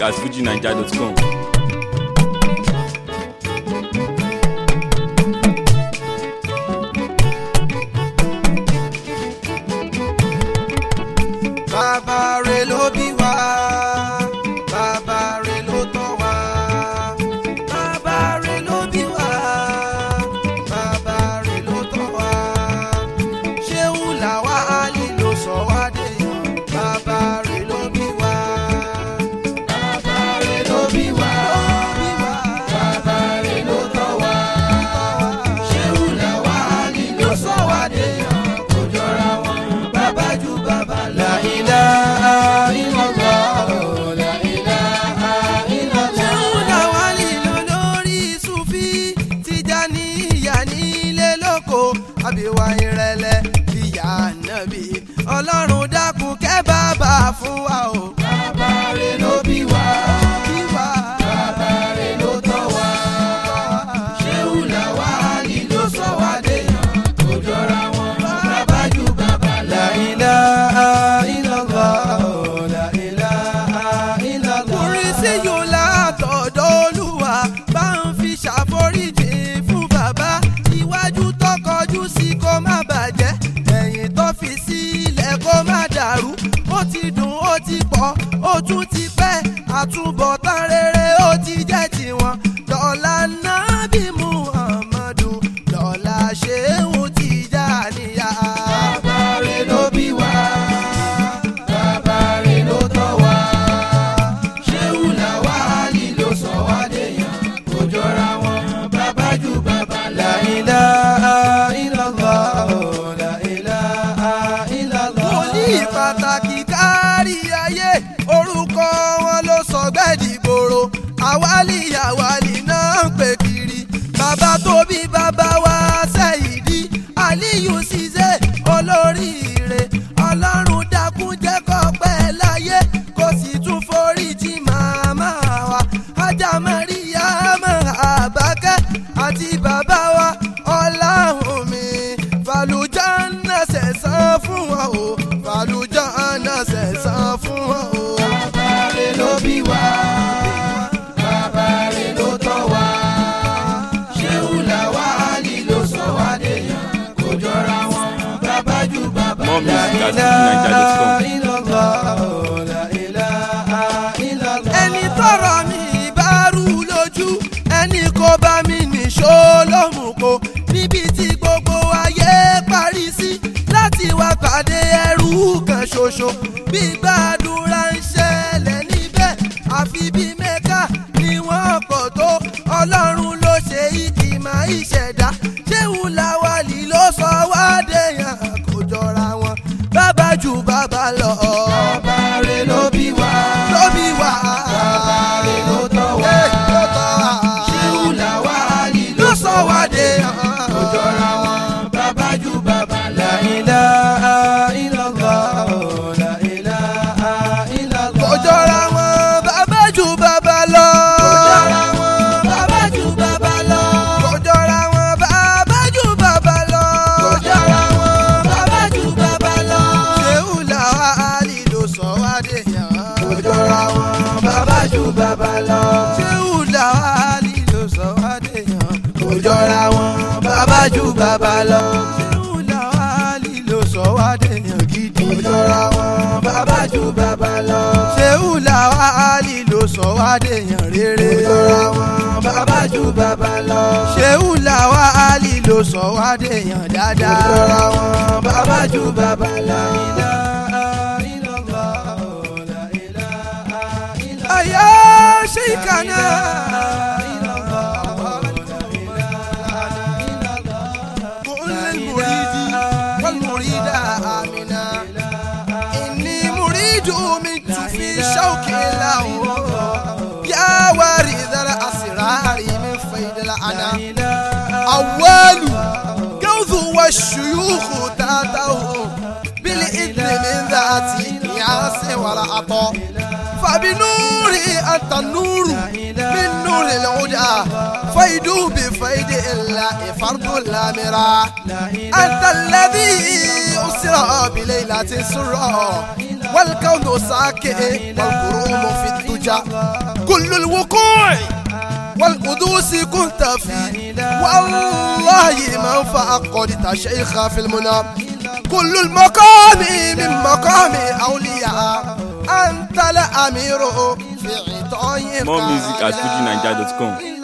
at fujinaija.com. bàbá rẹ̀ ló bí wá bàbá rẹ̀ ló tọ́ wá bàbá rẹ̀ ló bí wá bàbá rẹ̀ ló tọ́ wá ṣéun làwa àlè ló sọ wá dé bàbá rẹ̀ ló bí wá bàbá rẹ̀ ló bí wá bàbá rẹ̀ ló tọ́ wá ṣéun làwa àlè ló sọ wá dé kò jọra wọn bàbá ju bàbá lọ. La ilaha illallah, la ilaha illallah. ṣéun làwa nílò lórí Sufi Tijaniya nílé lóko àbíwá ìrẹ̀lẹ̀ ìyá nàbí ọlọ́run dákun kẹ́ bàbá fún wa o. bàbá rẹ̀ ló bí wa. bí wa. bàbá rẹ̀ ló tọ́ wa. ṣéun làwa nílò sọ wá déyàn kò jọra wọn. bàbá ju bàbá lọ. La ilaha illallah, la ilaha illallah. orin sí yóò látọ̀dọ̀ olúwa bá ń fi ṣàforíjì fún bàbá iwájú tó kọjú sí kó má bàjẹ́ ẹ̀yìn tó fi sílẹ̀ kó má dàrú ó ti dùn ó ti pọ̀ ó tún ti pẹ́ àtúbọ̀tán rere ó ti jẹ́ tiwọn dọ̀là nábì muhammadu dọ̀là ṣéhùn Tìjàníyà. bàbá rẹ̀ ló bí wá bàbá rẹ̀ ló tọ́ wá ṣéhùn làwa àlì ló sọ wá déyàn kò jọra wọn bàbá ju bàbá lọ. La ilaha illallah, la ilaha illallah. wòlíì pàtàkì kárí ayé orúkọ wọn ló sọ gbẹ́dìgbòrò àwálì àwálì náà ń pè kiri bàbá tó bí bàbá wa Sẹ́yìdì Aliyu Ṣiṣẹ́ olóríire ọlọ́run dákun jẹ́ kó pẹ́ láyé kó sì tún foríjì màmá wa ajá Màríyámà Àbákẹ́ àti bàbá wa Ọláhùnmí Fàlùjánà sẹ̀sán fún wọn o Fàlùjánà sẹ̀sán fún wọn o. bàbá rẹ̀ ló bí wa bàbá rẹ̀ ló tọ́ wa ṣéun làwa àlì ló sọ wá déyàn kò jọra wọn bàbá ju bàbá More music at fujinaija.com. ẹni tọrọ mi bá rú lójú ẹni kò bá mi nìṣó lómùkó níbi tí gbogbo ayé parí sí láti wá pàdé ẹrú kan ṣoṣo bí gbàdúrà ń ṣẹlẹ̀ níbẹ̀ àfi bí mẹ́ka ni wọ́n pọ̀ tó ọlọ́run ló ṣe ìkìmọ̀ ìṣẹ̀dá ṣéun làwálì ló sọ wá déyàn kò jọra wọn bàbá ju bàbá lọ. bàbá rẹ̀ ló bí wá. ló bí wá. bàbá rẹ̀ ló tọ́ wá. ló tọ́ wá. ṣéun làwálì ló sọ wá déyàn kò jọra wọn bàbá ju bàbá lọ. La ilaha illallah, la ilaha illallah. kò jọra wọn bàbá ju bàbá lọ. kò jọra wọn bàbá ju bàbá lọ. kò jọra wọn bàbá ju bàbá lọ. kò jọra wọn bàbá ju bàbá lọ. ṣéun làwálì ló sọ wá déyàn. kò jọra wọn bàbá ju bàbá lọ. ṣéun làwálì ló sọ wá déyàn. kò jọra wọn bàbá ju bàbá lọ. ṣéun làwálì ló sọ wá déyàn gidi. kò jọra wọn bàbá ju bàbá lọ. ṣéun làwálì ló sọ wá déyàn rere. kò jọra wọn bàbá ju bàbá lọ. ṣéun làwálì ló sọ wá déyàn dáadáa. kò jọra wọn bàbá ju bàbá lọ. Aya Sheikana. كل المريد والمريدة آمنا إني مريد منت في شوك له يا وارث الأسرار من فيد الأنا أول جوذ والشيوخ تاته بالإذن من ذاتي ياس ولا عطاء فبنوري أنت النور من نور الهدى فيد بفيد الله فرد الأمرة أنت الذي أسرى بليلة سرى والكون ساكئ والقروم في الدجى كل الوقوع والقدوس كنت فيه والله من فأقدت شيخا في المنى كل المقام من مقام أولياء أنت الأمير في عطايا More music at fujininja.com.